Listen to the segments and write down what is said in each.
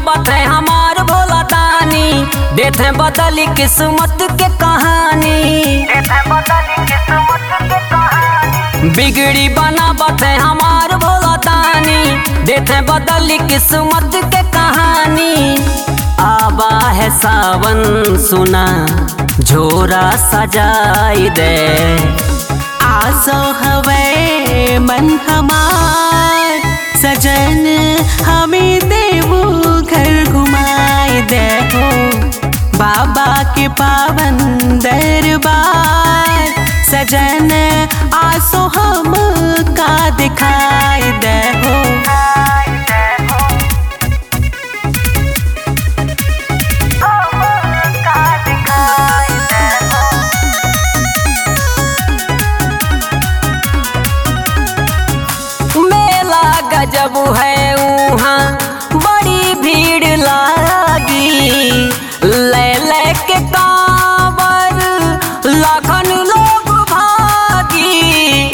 बनावत है हमार भोला दानी देते बदली किस्मत के कहानी बिगड़ी बनावत है हमार भोला दानी देते बदली किस्मत के कहानी आबा है सावन सुना झोरा सजाई दे आसो हवे मन हमार सजन हमें देवो घर घुमाए दे हो बाबा के पावन दरबार सजन आसो हम का दिखाई दे हो मेला गजब है वहाँ बड़ी भीड़ लागी ले ले के कांवर लाखन लोग भागी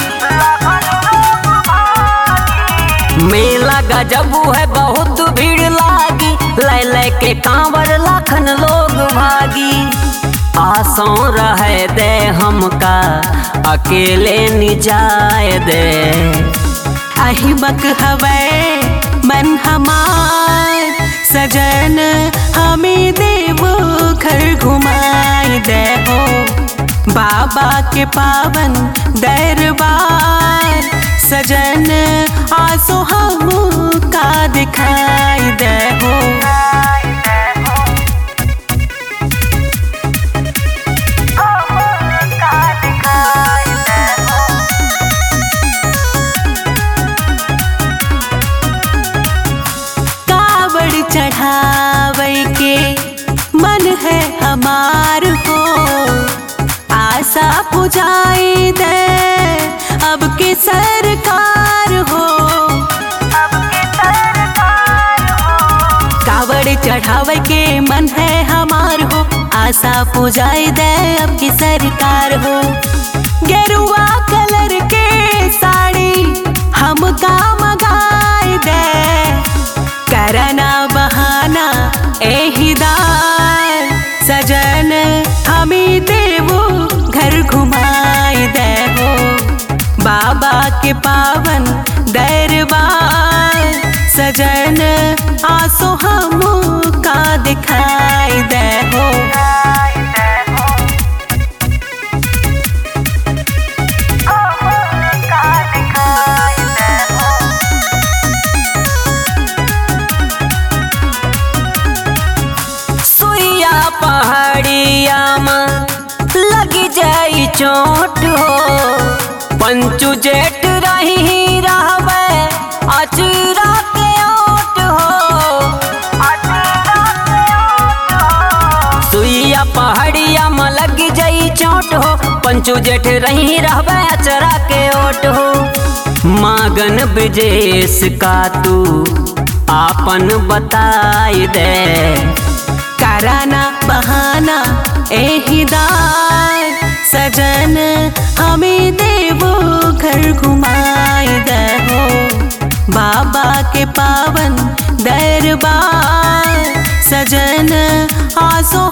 मेला गजब है बहुत भीड़ लागी ले ले के कांवर लाखन लोग भागी आसों रहे दे हमका अकेले निजाए दे अहिमक हवे मन हमार सजन हमें देवो घर घुमाए दे हो बाबा के पावन दरबार सजन आसो हम का दिखाई दे हो कावड़ चढ़ावे के मन है हमार हो आशा पुजाई दे अब के सरकार हो कावड़ चढ़ावे के मन है हमार हो आशा पुजाई दे अब की सरकार हो गेरुआ कलर के साड़ी हमका मगाई दे करना बहाना एहिदार सजन हमें देवो घर घुमाई दे हो बाबा के पावन दरबार सजन आसो हम का दिखाई दे हो सुइया पहाड़िया में लगी जाई चोट हो पंचू जेठ रही रहवे अचरा के ओट हो सुइया पहाड़िया में लगी जाई चोट हो पंचू जेठ रही रहवे अचरा के ओट हो मागन ब्रजेश का तू आपन बताई दे कराना बहाना एहिदार सजन हमें देवो घर घुमाई दे हो बाबा के पावन दरबार सजन आसो